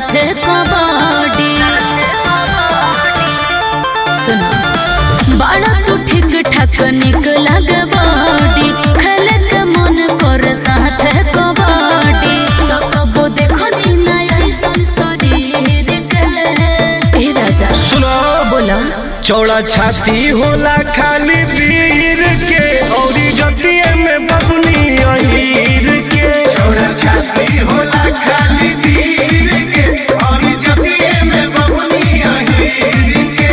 साथे कबड्डी सुन बड़ा तू ठीक ठाक निक लगे बॉडी खेले के मन कर साथे कबड्डी तो कबो देखो नी ना ऐसन शरीर के ए राजा सुनो बोला चौड़ा छाती होला खाली वीर के औरी जतिये में बबनी अहीर के छोरा छाती होला खाली वीर के और जतिये में बबुनी अहीर के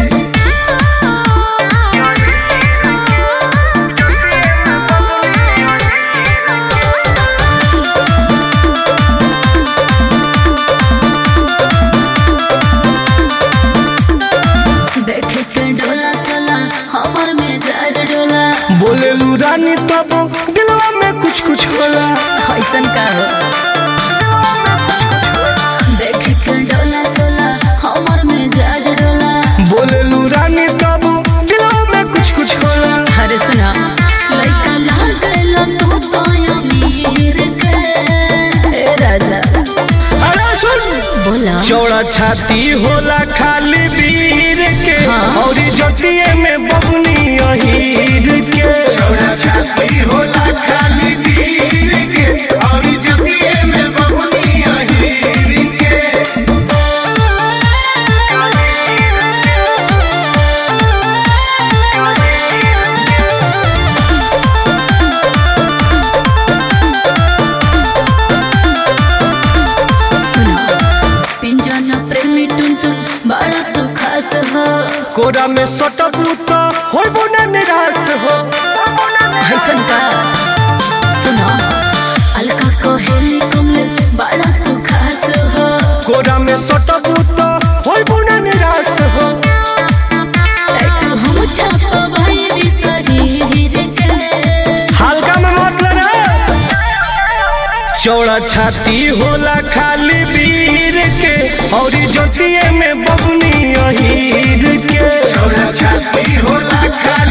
देख के डोला सला हमर मिजाज डोला बोले लू रानी तब दिलवा में कुछ कुछ होला ऐसन का हो देख के डोला सला हमर मिजाज डोला बोले लू रानी तब दिलवा में कुछ कुछ होला अरे सुना लइका लागल तू तो अमीर के ए राजा अरे सुन बोला चौड़ा छाती होला खाली वीर के हाँ। औरी जतिये में बबनी अहीर के छोरा छाती होला खाली वीर के और जतिये में बबुनी अहीर के सुना पिंजन प्रेमी टुनटुन बड़ा तू खास हो कोरा में सटबू तो होइबो ना निराश हो ऐसन का सुना अलका कोहेली कमलेश बड़ा तू खास हो कोरा में सटबू तो होइबो ना निराश हो टैटू हम छाप भाई भी शरीर के हल्का में मत लेना चौड़ा छाती होला खाली वीर के औरी जतिये में बबनी अहीर के छोरा छाती होला खाली